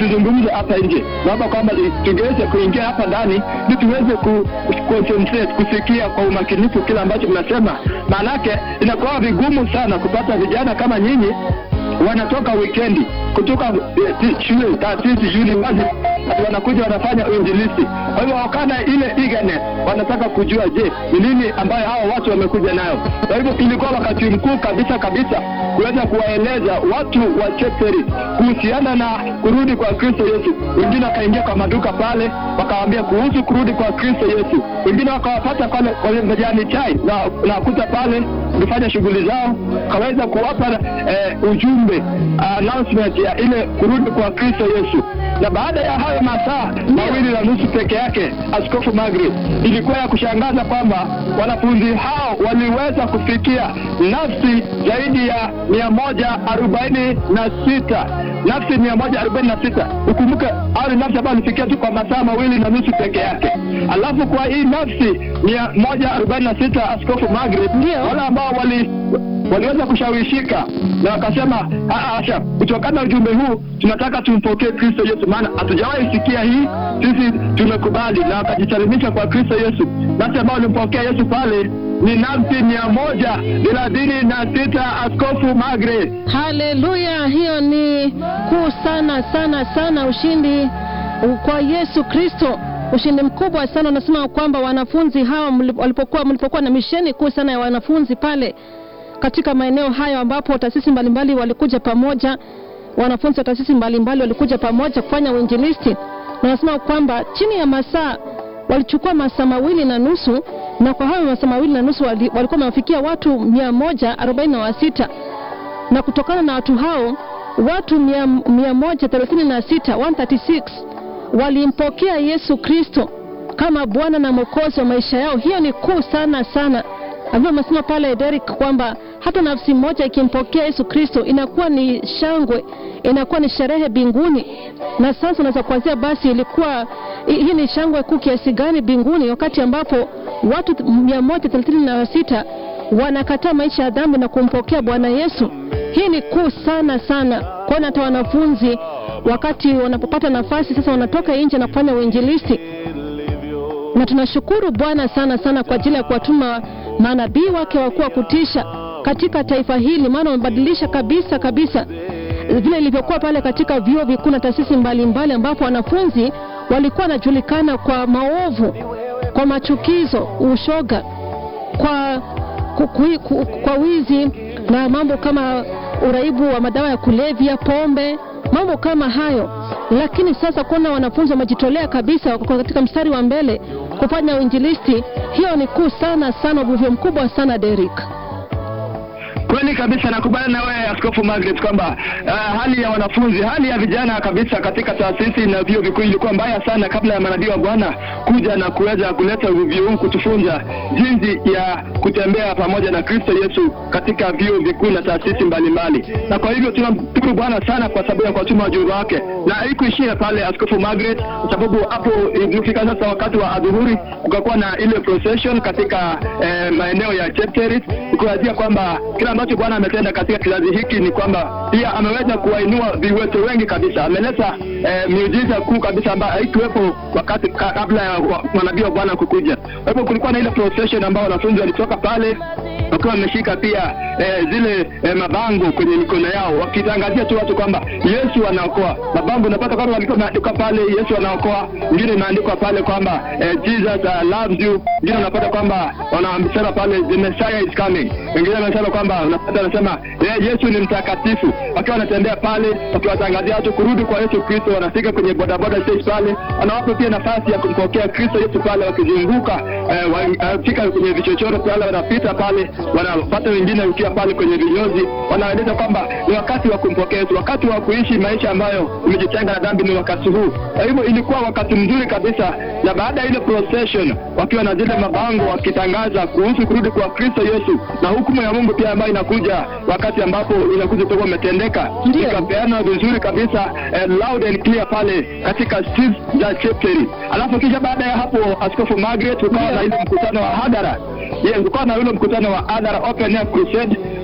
tuzungumze hapa nje. Naomba kwamba tungeweze kuingia hapa ndani ili tuweze ku concentrate kusikia kwa umakinifu kile ambacho mnasema, maanake inakuwa vigumu sana kupata vijana kama nyinyi wanatoka wikendi kutoka eh, shule taasisi university wanakuja wanafanya uinjilisti. Kwa hivyo wakana ile eagerness, wanataka kujua, je, ni nini ambayo hao watu wamekuja nayo. Kwa hivyo ilikuwa wakati mkuu kabisa kabisa kuweza kuwaeleza watu wa Chepteri kuhusiana na kurudi kwa Kristo Yesu. Wengine wakaingia kwa maduka pale, wakawaambia kuhusu kurudi kwa Kristo Yesu. Wengine wakawapata pale kwenye majani chai na nakuta pale kufanya shughuli zao, kaweza kuwapa eh, ujumbe announcement ya ile kurudi kwa Kristo Yesu. Na baada ya hayo masaa mawili na nusu peke yake, Askofu Magret, ilikuwa ya kushangaza kwamba wanafunzi hao waliweza kufikia nafsi zaidi ya mia moja arobaini na sita nafsi mia moja arobaini na sita Ukumbuke hao ni nafsi ambayo walifikia tu kwa masaa mawili na nusu peke yake. Alafu kwa hii nafsi mia moja arobaini na sita Askofu Magret, Ndio. wale ambao wali waliweza kushawishika na wakasema, "Ah, Asha, kutokana na ujumbe huu tunataka tumpokee Kristo Yesu, maana hatujawahi sikia hii, sisi tumekubali, na wakajisalimisha kwa Kristo Yesu. Nafsi ambao walimpokea Yesu pale ni nafsi mia moja thelathini na sita Askofu Magret. Haleluya! Hiyo ni kuu sana sana sana, ushindi kwa Yesu Kristo, ushindi mkubwa sana. Unasema kwamba wanafunzi hawa mli- walipokuwa mlipokuwa na misheni kuu sana ya wanafunzi pale katika maeneo hayo ambapo taasisi mbalimbali walikuja pamoja, wanafunzi wa taasisi mbalimbali walikuja pamoja kufanya uinjilisti, na wanasema kwamba chini ya masaa walichukua masaa mawili na nusu, na kwa hayo masaa mawili na nusu wali- walikuwa wamewafikia watu mia moja arobaini na wasita na kutokana na watu hao watu mia, mia moja thelathini na sita 136 walimpokea Yesu Kristo kama Bwana na Mwokozi wa maisha yao. Hiyo ni kuu sana sana, ambavyo amesema pale Derek kwamba hata nafsi moja ikimpokea Yesu Kristo inakuwa ni shangwe, inakuwa ni sherehe binguni. Na sasa unaweza kuanzia basi, ilikuwa hii hii ni shangwe kuu kiasi gani binguni, wakati ambapo watu mia moja thelathini na sita wanakataa maisha ya dhambi na kumpokea Bwana Yesu. Hii ni kuu sana sana, kwani hata wanafunzi wakati wanapopata nafasi sasa wanatoka nje na kufanya uinjilisti, na tunashukuru Bwana sana sana kwa ajili ya kuwatuma manabii wake wakuu wa kutisha katika taifa hili, maana wamebadilisha kabisa kabisa vile ilivyokuwa pale katika vyuo vikuu na taasisi mbalimbali, ambapo wanafunzi walikuwa wanajulikana kwa maovu, kwa machukizo, ushoga, kwa ku, ku, ku, kwa wizi na mambo kama uraibu wa madawa ya kulevya, pombe, mambo kama hayo. Lakini sasa kuona wanafunzi wamejitolea kabisa, wako katika mstari wa mbele kufanya uinjilisti, hiyo ni kuu sana sana, uvuvio mkubwa sana Derek. Kweli kabisa, nakubaliana na wewe Askofu Margaret kwamba uh, hali ya wanafunzi, hali ya vijana kabisa katika taasisi na vyuo vikuu ilikuwa mbaya sana kabla ya manabii wa Bwana kuja na kuweza kuleta uvuvio huu kutufunza jinsi ya kutembea pamoja na Kristo Yesu katika vyuo vikuu na taasisi mbalimbali. Na kwa hivyo tunamshukuru Bwana sana kwa sababu ya kuwatuma wajumbe wake, na haikuishia pale Askofu Margaret, kwa sababu hapo ilifika sasa wakati wa adhuhuri, kukakuwa na ile procession katika eh, maeneo ya Chepterit, kukuazia kwamba kila ambacho Bwana ametenda katika kizazi hiki ni kwamba pia ameweza kuwainua viwete wengi kabisa. Ameleta eh, miujiza kuu kabisa ambayo haikuwepo wakati ka- kabla ya wa- manabii wa Bwana kukuja. Kwa hivyo kulikuwa na ile procession ambao wanafunzi walitoka pale wakiwa wameshika pia eh, zile eh, mabango kwenye mikono yao wakitangazia tu watu kwamba Yesu anaokoa. Mabango unapata kwamba walikuwa wameandikwa pale Yesu anaokoa, ingine imeandikwa pale kwamba eh, Jesus uh, loves you, ingine unapata kwamba wanasema pale the Messiah is coming, wengine wanasema kwamba unapata wanasema eh, Yesu ni mtakatifu, wakiwa wanatembea pale wakiwatangazia watu kurudi kwa Yesu Kristo. Wanafika kwenye bodaboda stage pale, wanawapa pia nafasi ya kumpokea Kristo Yesu pale, wakizunguka eh, wanafika kwenye vichochoro pale, wanapita pale, wanapata wengine ukiwa pale kwenye vinyozi, wanaeleza kwamba ni wakati wa kumpokea Yesu, wakati wa kuishi maisha ambayo umejitenga na dhambi, ni wakati huu. Kwa hivyo ilikuwa wakati mzuri kabisa, na baada ya ile procession, wakiwa na zile mabango wakitangaza kuhusu kurudi kwa Kristo Yesu na hukumu ya Mungu pia ambayo inakuja wakati ambapo inakuja utakuwa umetendeka, Ndio. ikapeana vizuri kabisa eh, loud and clear pale katika streets za Chepteri. Alafu kisha baada ya hapo, Askofu Margaret, ukawa na ile mkutano wa hadhara Yes, ukawa na ule mkutano wa hadhara open air crusade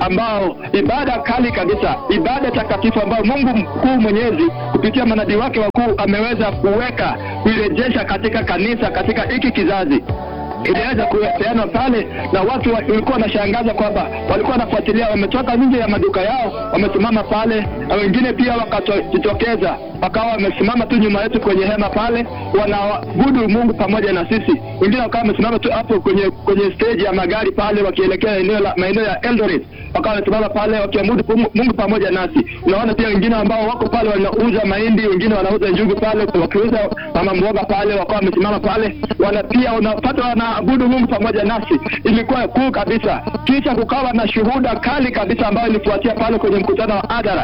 ambao ibada kali kabisa, ibada takatifu ambayo Mungu mkuu mwenyezi kupitia manabii wake wakuu ameweza kuweka kuirejesha katika kanisa katika hiki kizazi iliweza kupeanwa pale na watu walikuwa wanashangaza kwamba walikuwa wanafuatilia, wametoka nje ya maduka yao, wamesimama pale, na wengine pia wakajitokeza wakawa wamesimama tu nyuma yetu kwenye hema pale, wanaabudu Mungu pamoja na sisi. Wengine wakawa wamesimama tu hapo kwenye kwenye stage ya magari pale, wakielekea eneo la maeneo ya Eldoret, wakawa wamesimama pale wakiabudu Mungu pamoja nasi. Unaona pia wengine ambao wako pale wanauza mahindi, wengine wanauza njugu pale, wakiuza mama mboga pale, wakawa wamesimama pale, wana pia unapata wanaabudu Mungu pamoja nasi. Ilikuwa kuu kabisa. Kisha kukawa na shuhuda kali kabisa ambayo ilifuatia pale kwenye mkutano wa hadhara,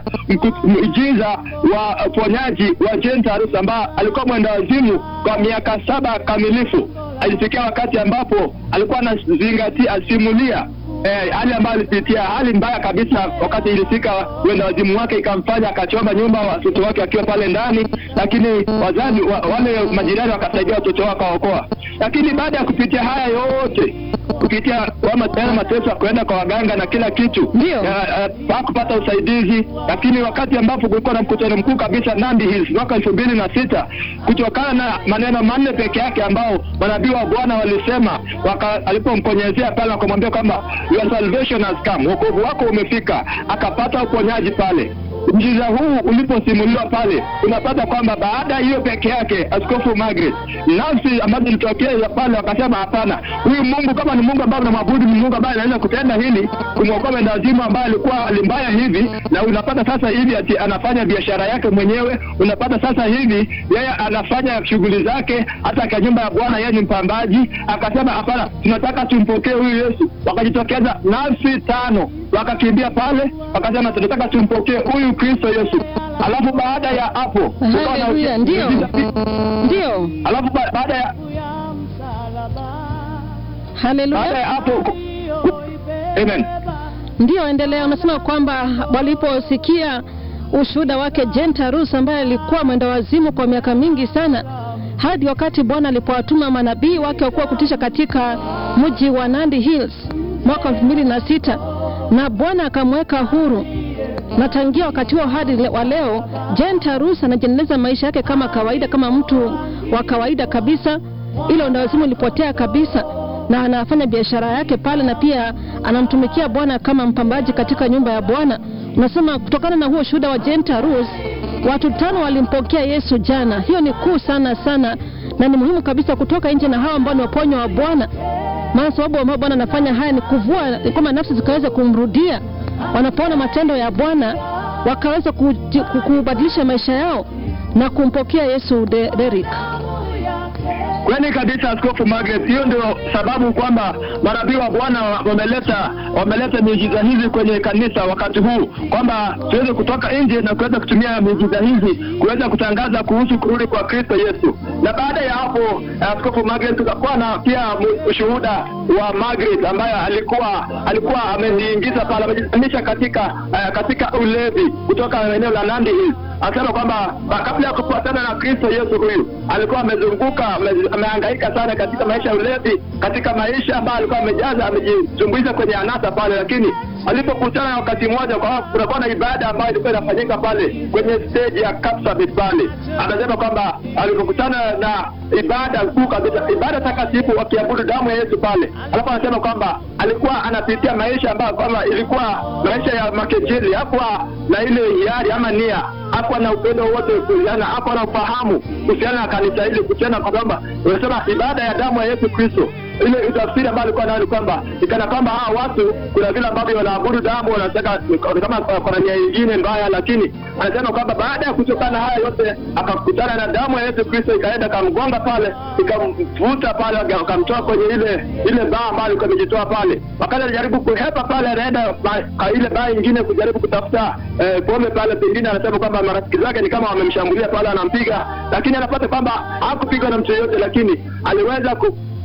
mjiza wa uponyaji wa Jentarus ambaye alikuwa mwenda wazimu kwa miaka saba kamilifu. Alifikia wakati ambapo alikuwa anazingatia asimulia eh, hali ambayo alipitia hali mbaya kabisa. Wakati ilifika wenda wazimu wake ikamfanya akachoma nyumba, watoto wake wakiwa pale ndani, lakini wazazi wa, wale majirani wakasaidia watoto wake wakaokoa. Lakini baada ya kupitia haya yote kupitia tena mateso kuenda kwa waganga na kila kitu, ndio hakupata usaidizi. Lakini wakati ambapo kulikuwa na mkutano mkuu kabisa Nandi Hills mwaka elfu mbili na sita kutokana na maneno manne peke yake ambao manabii wa Bwana walisema, alipomkonyezea pale wakamwambia kwamba your salvation has come, wokovu wako umefika, akapata uponyaji pale. Mjiza huu uliposimuliwa pale, unapata kwamba baada ya hiyo peke yake, Askofu Margaret, nafsi ambazo zilitokea pale wakasema, hapana, huyu Mungu kama ni Mungu ambaye unamwabudu, ni Mungu ambaye anaweza kutenda hili, kumwokoa mwenda wazimu ambaye alikuwa hali mbaya hivi, na unapata sasa hivi ati anafanya biashara yake mwenyewe. Unapata sasa hivi yeye anafanya shughuli zake, hata kwa nyumba ya Bwana yeye ni mpambaji. Akasema hapana, tunataka tumpokee huyu Yesu. Wakajitokeza nafsi tano wakakimbia pale, wakasema tunataka tumpokee huyu Kristo Yesu. Alafu baada ya hapo Haleluya, ndio ndio, alafu ba baada ya haleluya, baada ya hapo amen, ndio endelea. Unasema kwamba waliposikia ushuhuda wake Jentarus ambaye alikuwa mwenda wazimu kwa miaka mingi sana, hadi wakati Bwana alipowatuma manabii wake wakuwa kutisha katika mji wa Nandi Hills mwaka elfu mbili na sita na Bwana akamweka huru na tangia wakati huo hadi wa leo Jentarus anajiendeleza maisha yake kama kawaida, kama mtu wa kawaida kabisa. Ile unawazimu ilipotea kabisa, na anafanya biashara yake pale, na pia anamtumikia Bwana kama mpambaji katika nyumba ya Bwana. Unasema kutokana na huo shuhuda wa Jentarus, watu tano walimpokea Yesu jana. Hiyo ni kuu sana sana, na ni muhimu kabisa kutoka nje na hawa ambao ni waponywa wa Bwana, maana sababu ambao Bwana anafanya haya ni kuvua kwamba nafsi zikaweza kumrudia wanapoona matendo ya Bwana wakaweza kubadilisha maisha yao na kumpokea Yesu. De, Derek, kweli kabisa, Askofu Margaret. Hiyo ndio sababu kwamba manabii wa Bwana wameleta wameleta miujiza hizi kwenye kanisa wakati huu, kwamba tuweze kutoka nje na kuweza kutumia miujiza hizi kuweza kutangaza kuhusu kurudi kwa Kristo Yesu. Na baada ya hapo, Askofu Margaret, tutakuwa na pia ushuhuda wa Margaret ambaye alikuwa alikuwa amejiingiza pale, amejizamisha katika uh, katika ulevi kutoka eneo la Nandi Hills akasema kwamba kabla ya kufuatana na Kristo Yesu huyu alikuwa amezunguka amehangaika sana katika maisha ya ulevi, katika maisha ambayo alikuwa amejaza amejizumbuiza kwenye anasa pale, lakini alipokutana na wakati mmoja, kwa kunakuwa na ibada ambayo ilikuwa inafanyika pale kwenye stage ya Kapsabet pale, anasema kwamba alipokutana na ibada kuu kabisa, ibada takatifu, wakiabudu damu ya Yesu pale, alafu anasema kwamba alikuwa anapitia maisha ambayo kwamba ilikuwa maisha ya makejeli, hakuwa na ile hiari ama nia hakuwa na upendo wote kuhusiana, hakuwa na ufahamu kuhusiana na kanisa hili, kuhusiana kwa kwamba unasema ibada ya damu ya Yesu Kristo. Ile tafsiri ambayo alikuwa nayo ni kwamba ikana kwamba hawa watu kuna vile ambavyo wanaabudu damu, wanataka kama kuna nia nyingine mbaya, lakini anasema kwamba baada ya kutokana haya yote akakutana na damu ya Yesu Kristo, ikaenda kamgonga pale, ikamvuta pale, akamtoa kwenye ile ile baa ambayo alikuwa amejitoa pale. Wakati alijaribu kuhepa pale, anaenda ile baa nyingine kujaribu kutafuta eh, pombe pale, pengine anasema kwamba marafiki zake ni kama wamemshambulia pale, anampiga, lakini anapata kwamba hakupigwa na mtu yeyote, lakini aliweza ku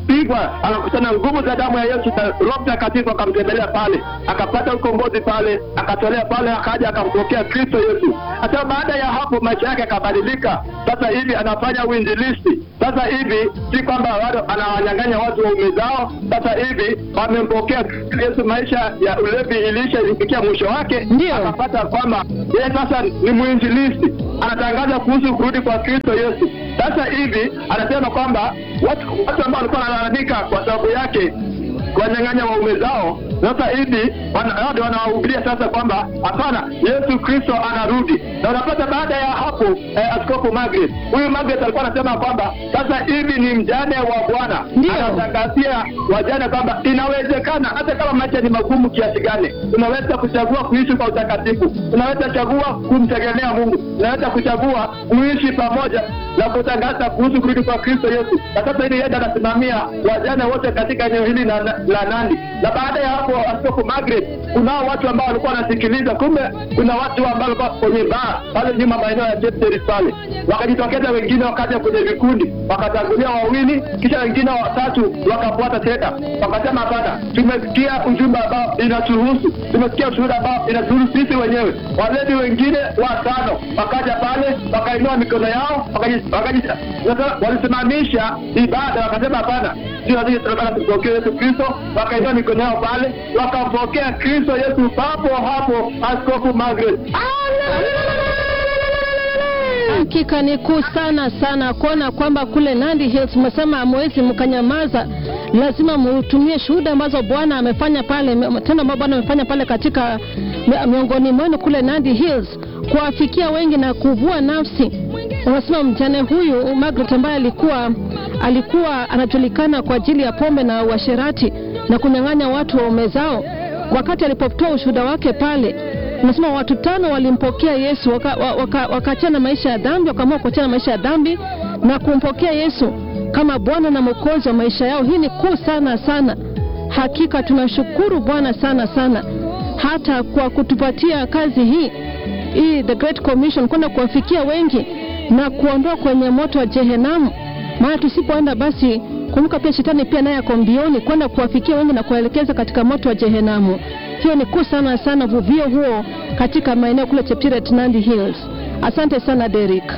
akapigwa akakutana nguvu za damu ya Yesu na Roho Mtakatifu akamtembelea pale, akapata ukombozi pale, akatolea pale, akaja akampokea Kristo Yesu. Hata baada ya hapo maisha yake yakabadilika. Sasa hivi anafanya uinjilisti. Sasa hivi si kwamba bado anawanyang'anya watu waume zao. Sasa hivi wamempokea Yesu, maisha ya ulevi ilisha ilifikia mwisho wake, Ndio. akapata kwamba yeye sasa ni mwinjilisti, anatangaza kuhusu kurudi kwa Kristo Yesu. Sasa hivi anasema kwamba watu watu ambao walikuwa wanalalamika kwa sababu yake kuwanyang'anya waume zao, sasa hivi wana- hao ndio wanawahubiria sasa kwamba hapana, Yesu Kristo anarudi. Na unapata baada ya hapo eh, Askofu Margaret, huyu Margaret alikuwa anasema kwamba sasa hivi ni mjane wa Bwana, Ndio. anatangazia wajane kwamba inawezekana hata kama maisha ni magumu kiasi gani, unaweza kuchagua kuishi kwa utakatifu, unaweza chagua kumtegemea Mungu, unaweza kuchagua kuishi pamoja na kutangaza kuhusu kurudi kwa Kristo Yesu. Na sasa hivi yeye anasimamia wajane wote katika eneo hili la, la Nandi. Na baada ya hapo, Askofu Margaret, kunao watu ambao walikuwa wanasikiliza, kumbe kuna watu ambao walikuwa kwenye baa pale nyuma maeneo ya Chepteris pale, wakajitokeza wengine, wakaja kwenye vikundi, wakatangulia wawili, kisha wengine watatu wakafuata tena, wakasema hapana, tumesikia ujumbe ambao inatuhusu, tumesikia ushuhuda ambao inatuhusu sisi wenyewe. Walevi wengine watano wakaja pale, wakainua mikono yao, wakaji- wakaji- sasa walisimamisha ibada, wakasema hapana, sio sisi tunataka tumpokee Yesu Kristo. Wakainua mikono yao pale, wakampokea Kristo Yesu papo hapo, Askofu Margaret. Hakika ni kuu sana sana kuona kwamba kule Nandi Hills mmesema hamwezi mkanyamaza, lazima mutumie shuhuda ambazo Bwana amefanya pale, tendo ambao Bwana amefanya pale katika mi- miongoni mwenu kule Nandi Hills, kuwafikia wengi na kuvua nafsi. Unasema mjane huyu Margaret ambaye alikuwa alikuwa anajulikana kwa ajili ya pombe na uasherati na kunyang'anya watu waume zao, wakati alipotoa ushuhuda wake pale Unasema watu tano walimpokea Yesu wakaachana waka, waka wakaachana maisha ya dhambi, wakaamua kuachana maisha ya dhambi na kumpokea Yesu kama Bwana na Mwokozi wa maisha yao. Hii ni kuu sana sana. Hakika tunashukuru Bwana sana sana, hata kwa kutupatia kazi hii hii the Great Commission, kwenda kuwafikia wengi na kuondoa kwenye moto wa Jehenamu. Maana tusipoenda basi, kumbuka pia shetani pia naye ako mbioni kwenda kuwafikia wengi na kuwaelekeza katika moto wa Jehenamu. Hiyo ni kuu sana sana, vuvio huo katika maeneo kule Cheptiret, Nandi Hills. Asante sana Derek.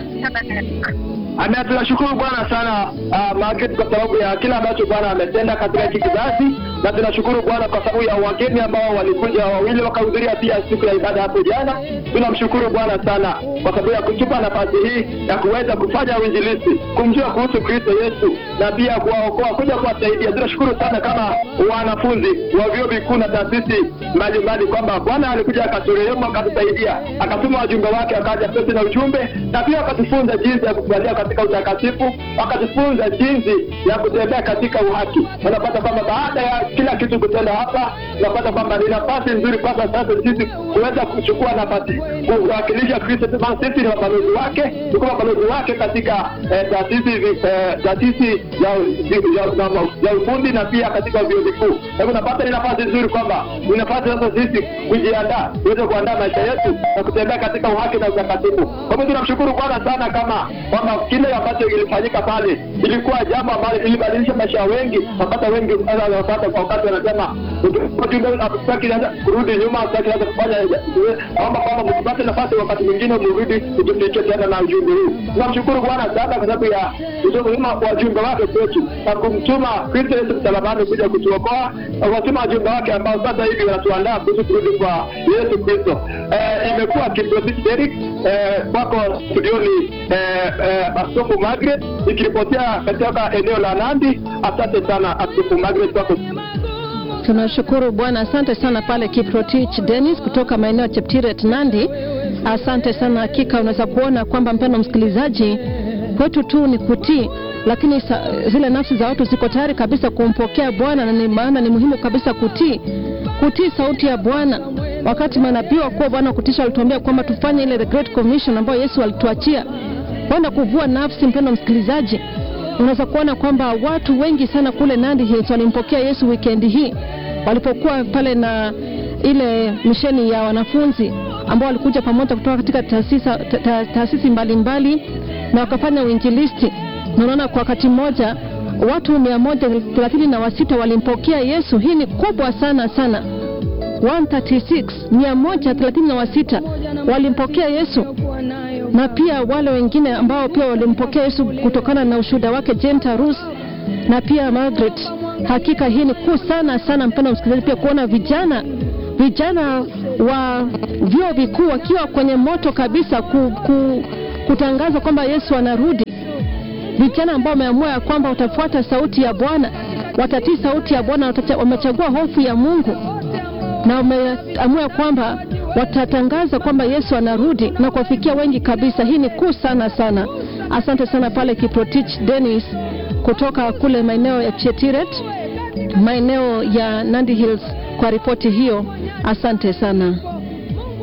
Amen. Tunashukuru Bwana sana uh, Margaret kwa sababu ya kila ambacho Bwana ametenda katika hiki kizazi, na tunashukuru Bwana kwa sababu ya wageni ambao walikuja wawili wakahudhuria pia siku ya ibada hapo jana. Tunamshukuru Bwana sana kwa sababu ya kutupa nafasi hii ya kuweza kufanya uinjilisti, kumjua kuhusu Kristo Yesu na pia kuwaokoa, kuja kuwasaidia. Tunashukuru sana kama wanafunzi wa vyuo vikuu na taasisi mbalimbali kwamba Bwana alikuja akaturehemu, akatusaidia, akatuma wajumbe wake, akaja pesi na ujumbe, na pia akatufunza jinsi ya kukubalia katika utakatifu, akatufunza jinsi ya kutembea katika uhaki. Unapata kwamba baada ya kila kitu kutenda hapa, unapata kwamba ni nafasi nzuri kwasa sasa sisi kuweza kuchukua nafasi kuwakilisha Kristo. Sema sisi ni mabalozi wake, tuko mabalozi wake katika eh, taasisi zi- eh, taasisi ya ya- ya- ya ufundi na pia katika vyuo vikuu. Kwa hivyo unapata ni nafasi nzuri kwamba ni nafasi sasa sisi kujiandaa, tuweze kuandaa maisha yetu na kutembea katika uhaki na utakatifu. Kwa hivyo tunamshukuru Bwana sana kama kwamba kile ambacho kilifanyika pale ilikuwa jambo ambalo ilibadilisha maisha ya wengi, napata wengi sasa wanapata kwa wakati wanasema ujumbe hatutaki sasa kurudi nyuma, hatutaki sasa kufanya naomba kwamba msipate nafasi wakati mwingine mrudi kutufikia tena na ujumbe huu. Tunamshukuru Bwana sana kwa sababu ya kutuma wajumbe wake kwetu na kumtuma Kristo Yesu msalabani kuja kutuokoa na kuwatuma wajumbe wake ambao sasa hivi wanatuandaa kuhusu kurudi kwa Yesu Kristo. Eh, imekuwa kiprofisi Derek eh, kwako studioni eh, eh, Askofu Margaret ikiripotia katika eneo la Nandi. Asante sana Askofu Margaret kwako. Tunashukuru Bwana, asante sana pale Kiprotich Dennis kutoka maeneo ya Cheptiret Nandi. Asante sana, hakika unaweza kuona kwamba mpendo msikilizaji, kwetu tu ni kutii, lakini sa, zile nafsi za watu ziko tayari kabisa kumpokea Bwana, na ni maana ni muhimu kabisa kutii, kutii sauti ya Bwana. Wakati manabii wakuu Bwana kutisha walituambia kwamba tufanye ile the great commission ambayo Yesu alituachia kwenda kuvua nafsi. Mpendo msikilizaji, unaweza kuona kwamba watu wengi sana kule Nandi Hills walimpokea Yesu wikendi hii walipokuwa pale na ile misheni ya wanafunzi ambao walikuja pamoja kutoka katika taasisi ta, ta, taasisi mbalimbali na wakafanya uinjilisti. Na unaona kwa wakati mmoja watu mia moja thelathini na wasita walimpokea Yesu. Hii ni kubwa sana sana. 136 mia moja thelathini na wasita walimpokea Yesu, na pia wale wengine ambao pia walimpokea Yesu kutokana na ushuhuda wake Jane Tarus na pia Margaret. Hakika hii ni kuu sana sana, mpendwa msikilizaji, pia kuona vijana vijana wa vyuo vikuu wakiwa kwenye moto kabisa ku, ku, kutangaza kwamba Yesu anarudi. Vijana ambao wameamua ya kwamba watafuata sauti ya Bwana, watatii sauti ya Bwana, watacha- wamechagua hofu ya Mungu na wameamua kwamba watatangaza kwamba Yesu anarudi na kuwafikia wengi kabisa. Hii ni kuu sana sana. Asante sana pale Kiprotich Dennis kutoka kule maeneo ya Chetiret, maeneo ya Nandi Hills kwa ripoti hiyo. Asante sana.